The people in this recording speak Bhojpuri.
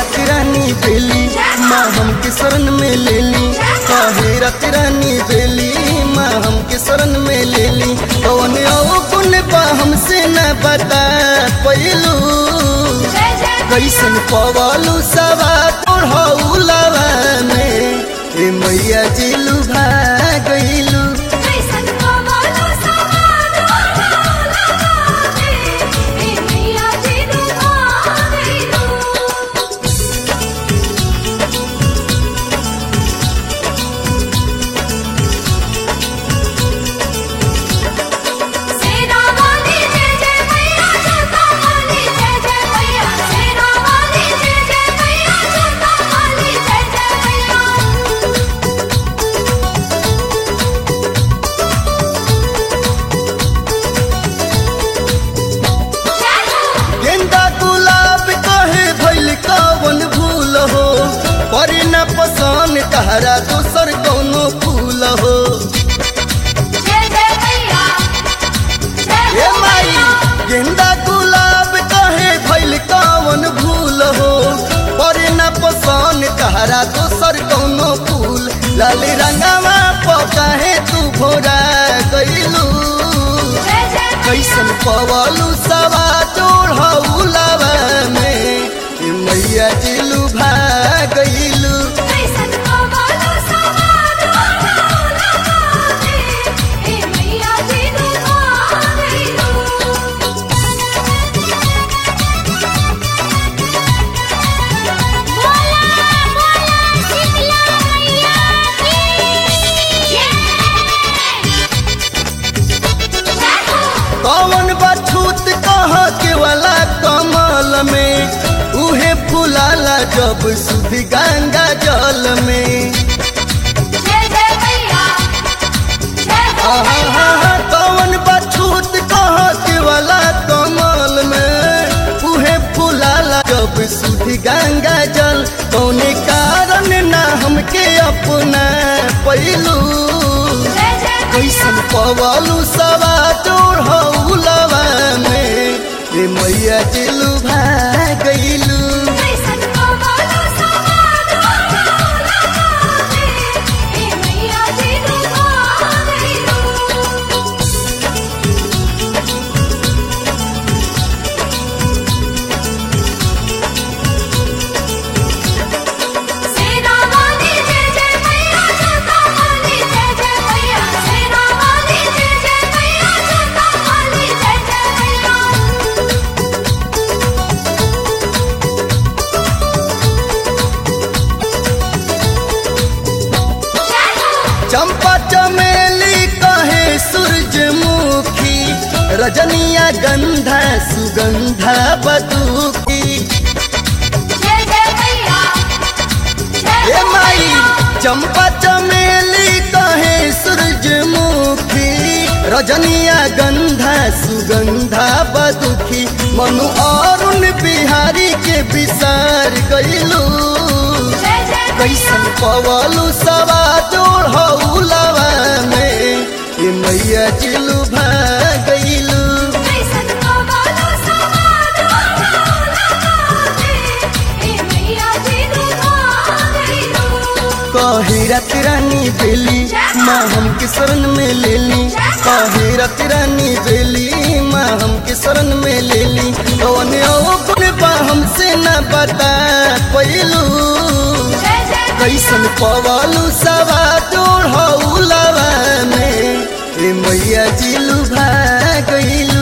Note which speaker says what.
Speaker 1: रत रानी बेली माँ हमके शरण में ले ली काहे रत रानी बेली माँ हमके शरण में ले ली कौन ओ गुण बा हमसे न बता पैलू
Speaker 2: जय जय
Speaker 1: कैसन पवलू सवा तोड़ौलवा में ए मैया जिलू भागैलू
Speaker 2: कैसन कमलो समान लगावे ए मैया जी दुआरेलो सेना वाली जय जय मैया जोता वाली जय जय मैया सेना वाली जय जय मैया जोता वाली जय जय मैया जय हो
Speaker 1: गेंदा गुलाब कहे भइल कवन भूल हो परी न पसंद तहरा दोसर कौनो फूल हो
Speaker 2: जय जय मैया जय
Speaker 1: ए
Speaker 2: हो
Speaker 1: माई
Speaker 2: मैया
Speaker 1: गेंदा गुलाब कहे भइल कवन भूल हो परी न पसंद तहरा दोसर कौनो फूल लाल रंगवा पकाहे तू भोरा गइलू
Speaker 2: जय जय
Speaker 1: कैसन पवलू सवा चोढ़ौलवा में ए मैया जिलू भागैलू
Speaker 2: कैसन कमलो समान लगावे ए मैया जी दुआरेलो बोला बोला शीतला मैया की जय हो
Speaker 1: कौन बछूत कह के वाला कमल में उहे फुलाला जब सुध गंगा जल में
Speaker 2: जय जय मैया जय हो
Speaker 1: आहा
Speaker 2: मैया
Speaker 1: हा हा, कौन बछूत कह के वाला कमल में उहे फुलाला जब सुध गंगा जल कौने कारण ना हमके अपना पैलू
Speaker 2: जय जय
Speaker 1: कैसन पवलू सवा चोढ़ौलवा में ए मैया जिलू भागैलू
Speaker 2: कैसन कमलो समान लगावे ए मैया जी दुआरेलो सेना वाली जय जय मैया जोता वाली जय जय मैया सेना वाली जय जय मैया जोता वाली जय जय मैया जय हो
Speaker 1: चंपा चमेली कहे सूरजमुखी रजनिया गंधा सुगंधा बदुकी
Speaker 2: जय जय मैया जय
Speaker 1: ए
Speaker 2: हो
Speaker 1: माई
Speaker 2: मैया
Speaker 1: चंपा चमेली कहे सूरजमुखी रजनिया गंधा सुगंधा बदुखी मनु अरुण बिहारी के विसार गइलू
Speaker 2: जय जय
Speaker 1: कैसन पवलू सवा जोढ़ौलवा में ए मैया जिलू भागैलू
Speaker 2: कैसन कमलो समान लगावे ए मैया जी दुआरेलो
Speaker 1: कहे रत रानी बेली माँ हमके शरण में ले ली कहे रत रानी बेली माँ हमके शरण में ले ली कौन ओ गुण बा हमसे न बता पैलू
Speaker 2: जय जय
Speaker 1: कैसन पवलू सवा जोढ़ौलवा में ए मैया जिलू भागैलू